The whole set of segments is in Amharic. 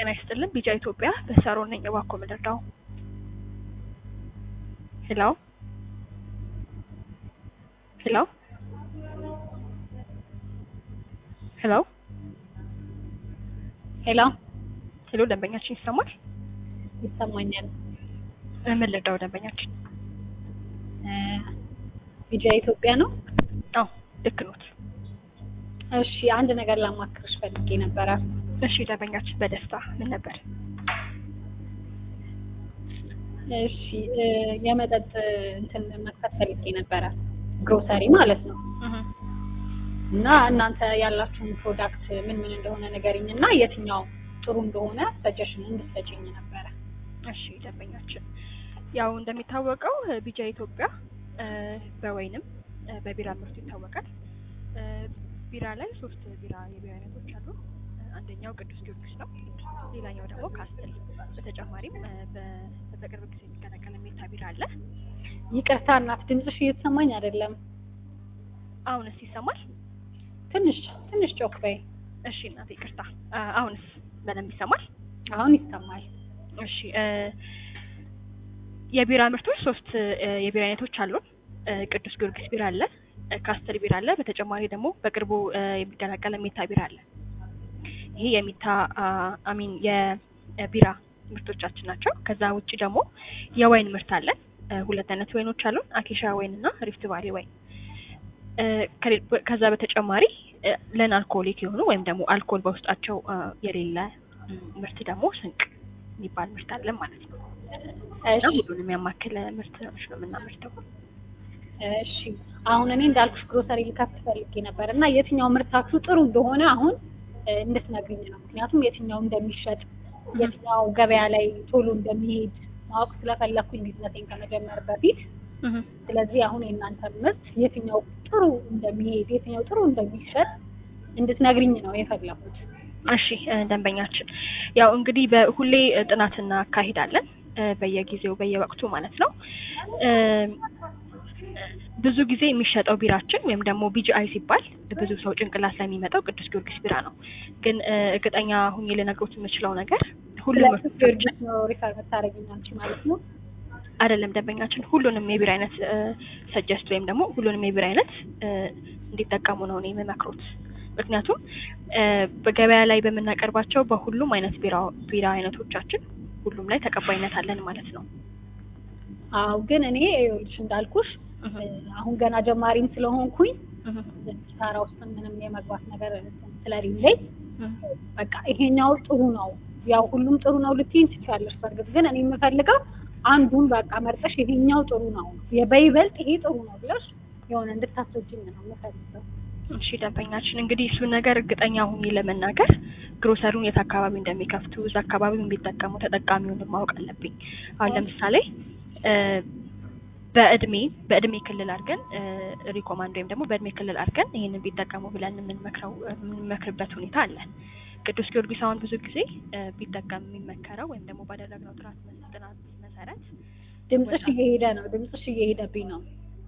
ጤና ይስጥልን ቢጫ ኢትዮጵያ በሳሮን ነኝ እባክዎ ምንድነው ሄሎ ሄሎ ሄሎ ሄሎ ሄሎ ደንበኛችን ይሰማል ይሰማኛል። ምን ልርዳው ደንበኛችን ቢጃ ኢትዮጵያ ነው። አዎ ልክ ኖት እሺ አንድ ነገር ላማክርሽ ፈልጌ ነበረ። እሺ ደንበኛችን በደስታ ምን ነበር እሺ እ የመጠጥ እንትን መክፈት ፈልጌ ነበረ ግሮሰሪ ማለት ነው። እና እናንተ ያላችሁን ፕሮዳክት ምን ምን እንደሆነ ንገሪኝ እና የትኛው ጥሩ እንደሆነ ሰጀሽን እንድትሰጪኝ ነበረ። እሺ ደንበኛችን ያው እንደሚታወቀው እ ቢጃ ኢትዮጵያ እ በወይንም እ በቢራ ምርቱ ይታወቃል። እ ቢራ ላይ ሶስት ቢራ የቢራ አይነቶች አሉ። እ አንደኛው ቅዱስ ጊዮርጊስ ነው። ሌላኛው ደግሞ ካስትል። በተጨማሪም እ በ- በቅርብ ጊዜ የሚቀላቀል ሜታ ቢራ አለ። ይቅርታ እናት ድምፅሽ እየተሰማኝ አይደለም። አሁንስ ይሰማል? ትንሽ ትንሽ ጮክ በይ። እሺ እናቴ ይቅርታ። አ አሁንስ በደንብ ይሰማል? አሁን ይሰማል። እሺ እ የቢራ ምርቶች ሶስት እ የቢራ አይነቶች አሉን። እ ቅዱስ ጊዮርጊስ ቢራ አለ፣ እ ካስተል ቢራ አለ። በተጨማሪ ደግሞ በቅርቡ እ የሚቀላቀል ሜታ ቢራ አለ። ይሄ የሚታ አ- አሚን የቢራ ምርቶቻችን ናቸው። ከዛ ውጭ ደግሞ የወይን ምርት አለን። እ ሁለት አይነት ወይኖች አሉን፣ አኬሻ ወይን እና ሪፍት ቫሊ ወይን። እ ከሌ- ከዛ በተጨማሪ እ ለን አልኮሊክ የሆኑ ወይም ደግሞ አልኮል በውስጣቸው እ የሌለ ም፣ ምርት ደግሞ ስንቅ የሚባል ምርት አለን ማለት ነው። እና እሺ ሁሉንም ያማከለ ምርት ነው የምናመርተው። እሺ አሁን እኔ እንዳልኩሽ ግሮሰሪ ልከፍት ፈልጌ ነበር እና የትኛው ምርታችሁ ጥሩ እንደሆነ አሁን እ እንድትነግሪኝ ነው። ምክንያቱም የትኛው እንደሚሸጥ የትኛው ገበያ ላይ ቶሎ እንደሚሄድ ማወቅ ስለፈለኩኝ ቢዝነሴን ከመጀመር በፊት። ስለዚህ አሁን የእናንተ ምርት የትኛው ጥሩ እንደሚሄድ የትኛው ጥሩ እንደሚሸጥ እንድትነግሪኝ ነው የፈለኩት። እሺ እ ደንበኛችን ያው እንግዲህ በሁሌ እ ጥናት እናካሂዳለን እ በየጊዜው በየወቅቱ ማለት ነው። እ ብዙ ጊዜ የሚሸጠው ቢራችን ወይም ደግሞ ቢጂአይ ሲባል ብዙ ሰው ጭንቅላት ላይ የሚመጣው ቅዱስ ጊዮርጊስ ቢራ ነው። ግን እ እርግጠኛ ሁኜ ልነግሮት የምችለው ነገር ሁሉም ስለዚህ ጊዮርጊስ ነው ሪፈር የምታደርጊኝ አንቺ ማለት ነው። አይደለም ደንበኛችን ሁሉንም የቢራ አይነት ሰጀስት ወይም ደግሞ ሁሉንም የቢራ አይነት እ እንዲጠቀሙ ነው እኔ የምመክሮት። ምክንያቱም እ በገበያ ላይ በምናቀርባቸው በሁሉም አይነት ቢራ ቢራ አይነቶቻችን ሁሉም ላይ ተቀባይነት አለን ማለት ነው። አዎ ግን እኔ ይኸውልሽ እንዳልኩሽ እ አሁን ገና ጀማሪም ስለሆንኩኝ ሳራ ውስጥ ምንም የመግባት ነገር ስለሌለኝ በቃ ይሄኛው ጥሩ ነው፣ ያው ሁሉም ጥሩ ነው ልትይኝ ትችያለሽ። በእርግጥ ግን እኔ የምፈልገው አንዱን በቃ መርጠሽ ይሄኛው ጥሩ ነው፣ በይበልጥ ይሄ ጥሩ ነው ብለሽ የሆነ እንድታስወጂኝ ነው የምፈልገው። እሺ ደንበኛችን እንግዲህ እሱን ነገር እርግጠኛ ሁኜ ለመናገር ግሮሰሩን የት አካባቢ እንደሚከፍቱ እዛ አካባቢ የሚጠቀሙ ተጠቃሚውን ማወቅ አለብኝ። አሁን ለምሳሌ እ በእድሜ በእድሜ ክልል አድርገን እ ሪኮማንድ ወይም ደግሞ በእድሜ ክልል አድርገን ይህንን ቢጠቀሙ ብለን የምንመክረው የምንመክርበት ሁኔታ አለ። ቅዱስ ጊዮርጊስ አሁን ብዙ ጊዜ እ ቢጠቀም የሚመከረው ወይም ደግሞ ባደረግነው ጥናት ጥናት መሰረት ድምፅሽ እየሄደ ነው፣ ድምፅሽ እየሄደብኝ ነው፣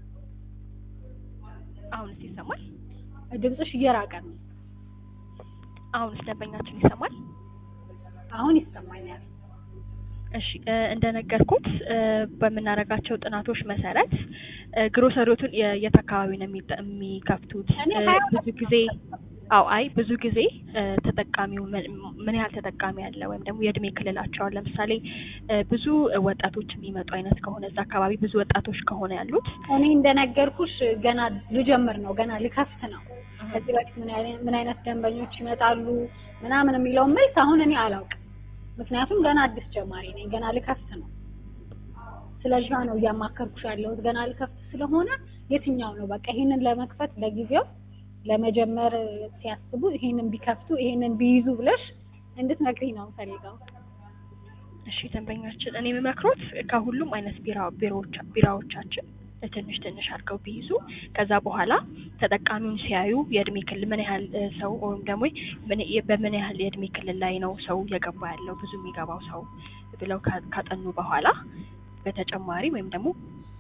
አሁንስ ይሰማል? ድምፅሽ እየራቀ ነው። አሁንስ ደንበኛችን ይሰማል? አሁን ይሰማኛል። እሺ እ እንደነገርኩት እ በምናደርጋቸው ጥናቶች መሰረት እ ግሮሰሪዎቱን የ- የት አካባቢ ነው የሚጠ- የሚከፍቱት? እኔ እ ሀያ ብዙ ጊዜ አው አይ ብዙ ጊዜ እ ተጠቃሚው ምን ምን ያህል ተጠቃሚ አለ ወይም ደግሞ የእድሜ ክልላቸው አሁን ለምሳሌ እ ብዙ ወጣቶች የሚመጡ አይነት ከሆነ እዛ አካባቢ ብዙ ወጣቶች ከሆነ ያሉት እኔ እንደነገርኩሽ ገና ልጀምር ነው፣ ገና ልከፍት ነው። ከዚህ በፊት ምን አይነት ምን አይነት ደንበኞች ይመጣሉ ምናምን የሚለውን መልስ አሁን እኔ አላውቅም። ምክንያቱም ገና አዲስ ጀማሪ ነኝ፣ ገና ልከፍት ነው። ስለዛ ነው እያማከርኩሽ ያለሁት። ገና ልከፍት ስለሆነ የትኛው ነው በቃ ይሄንን ለመክፈት ለጊዜው ለመጀመር ሲያስቡ ይሄንን ቢከፍቱ ይሄንን ቢይዙ ብለሽ እንድትነግሪኝ ነው የምፈልገው። እሺ ደንበኛችን እኔ የምመክሮት ከሁሉም አይነት ቢራ ቢሮዎች ቢራዎቻችን ትንሽ ትንሽ አድርገው ቢይዙ ከዛ በኋላ ተጠቃሚውን ሲያዩ የእድሜ ክልል ምን ያህል እ ሰው ወይም ደግሞ ምን በምን ያህል የእድሜ ክልል ላይ ነው ሰው እየገባ ያለው ብዙ የሚገባው ሰው ብለው ካ- ካጠኑ በኋላ በተጨማሪ ወይም ደግሞ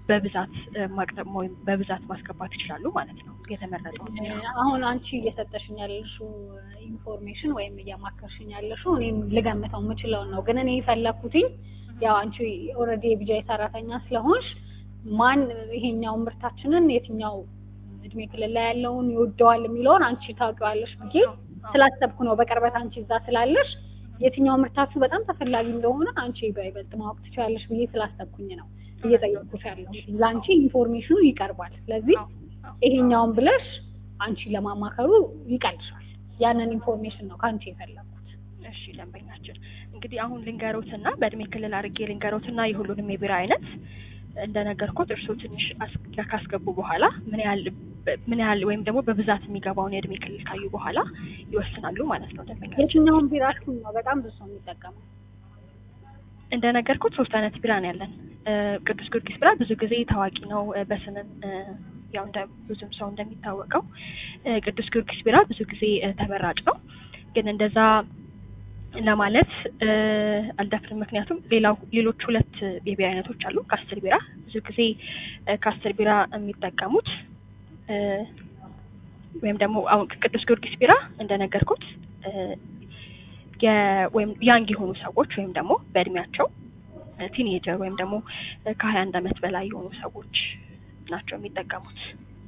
በብዛት እ፣ ማቅረብ ወይም በብዛት ማስገባት ይችላሉ ማለት ነው። የተመረጠው አሁን አንቺ እየሰጠሽኝ ያለሽው ኢንፎርሜሽን ወይም እያማከርሽኝ ያለሽው እኔም ልገምተው የምችለውን ነው። ግን እኔ የፈለኩትኝ ያው አንቺ ኦልሬዲ የቢጃይ ሰራተኛ ስለሆንሽ ማን ይሄኛው ምርታችንን የትኛው እድሜ ክልል ላይ ያለውን ይወደዋል የሚለውን አንቺ ታውቂዋለሽ ብዬ ስላሰብኩ ነው። በቅርበት አንቺ እዛ ስላለሽ የትኛው ምርታችሁ በጣም ተፈላጊ እንደሆነ አንቺ በይበልጥ ማወቅ ትችላለሽ ብዬ ስላሰብኩኝ ነው እየጠየኩሽ ያለሁት። ለአንቺ ኢንፎርሜሽኑ ይቀርባል። ስለዚህ ይሄኛውን ብለሽ አንቺ ለማማከሩ ይቀልሻል። ያንን ኢንፎርሜሽን ነው ከአንቺ የፈለኩት። እሺ ደንበኛችን እንግዲህ አሁን ልንገሮትና በእድሜ ክልል አድርጌ ልንገሮትና የሁሉንም የቢራ አይነት እንደነገርኩት እርስዎ ትንሽ አስ- ካስገቡ በኋላ ምን ያህል ምን ያህል ወይም ደግሞ በብዛት የሚገባውን የእድሜ ክልል ካዩ በኋላ ይወስናሉ ማለት ነው ደንበኛችን። የትኛውን ቢራችሁን ነው በጣም ብዙ ሰው የሚጠቀመው? እንደነገርኩት ሶስት አይነት ቢራ ነው ያለን። እ፣ ቅዱስ ጊዮርጊስ ቢራ ብዙ ጊዜ ታዋቂ ነው እ፣ በስምም እ፣ ያው እንደ ብዙም ሰው እንደሚታወቀው እ፣ ቅዱስ ጊዮርጊስ ቢራ ብዙ ጊዜ እ፣ ተመራጭ ነው። ግን እንደዛ ለማለት እ፣ አልደፍርም። ምክንያቱም ሌላው ሌሎች ሁለት የቢራ አይነቶች አሉ። ካስትል ቢራ ብዙ ጊዜ እ፣ ካስትል ቢራ የሚጠቀሙት እ፣ ወይም ደግሞ አሁን ቅዱስ ጊዮርጊስ ቢራ እንደነገርኩት እ፣ የ- ወይም ያንግ የሆኑ ሰዎች ወይም ደግሞ በእድሜያቸው ቲኔጀር ወይም ደግሞ ከሀያ አንድ አመት በላይ የሆኑ ሰዎች ናቸው የሚጠቀሙት።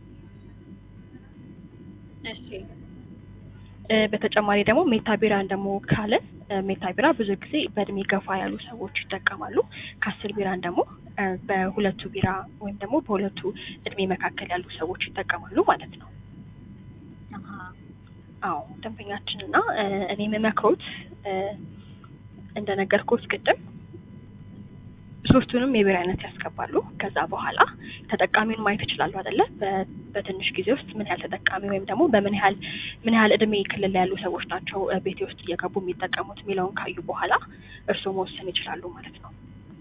እሺ እ፣ በተጨማሪ ደግሞ ሜታ ቢራን ደግሞ ካለን እ፣ ሜታ ቢራ ብዙ ጊዜ በእድሜ ገፋ ያሉ ሰዎች ይጠቀማሉ። ካስል ቢራን ደግሞ እ፣ በሁለቱ ቢራ ወይም ደግሞ በሁለቱ እድሜ መካከል ያሉ ሰዎች ይጠቀማሉ ማለት ነው። አሃ አዎ ደንበኛችን እና እ፣ እኔ የምመክሮት እ፣ እንደነገርኩት ቅድም ሶስቱንም የቢራ አይነት ያስገባሉ። ከዛ በኋላ ተጠቃሚውን ማየት ይችላሉ አይደለ? በ- በትንሽ ጊዜ ውስጥ ምን ያህል ተጠቃሚ ወይም ደግሞ በምን ያህል ምን ያህል እድሜ ክልል ላይ ያሉ ሰዎች ናቸው እ፣ ቤቴ ውስጥ እየገቡ የሚጠቀሙት የሚለውን ካዩ በኋላ እርስዎ መወሰን ይችላሉ ማለት ነው።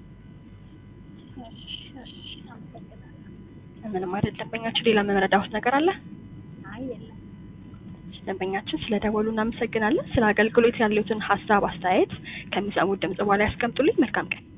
እሺ እሺ አመሰግናለሁ። ምንም አይደል ደንበኛችን። ሌላ መረዳዎት ነገር አለ? አይ የለም። ደንበኛችን ስለ ደወሉ እናመሰግናለን። ስለ አገልግሎት ያሉትን ሀሳብ አስተያየት ከሚሰሙት ድምጽ በኋላ ያስቀምጡልኝ። መልካም ቀን።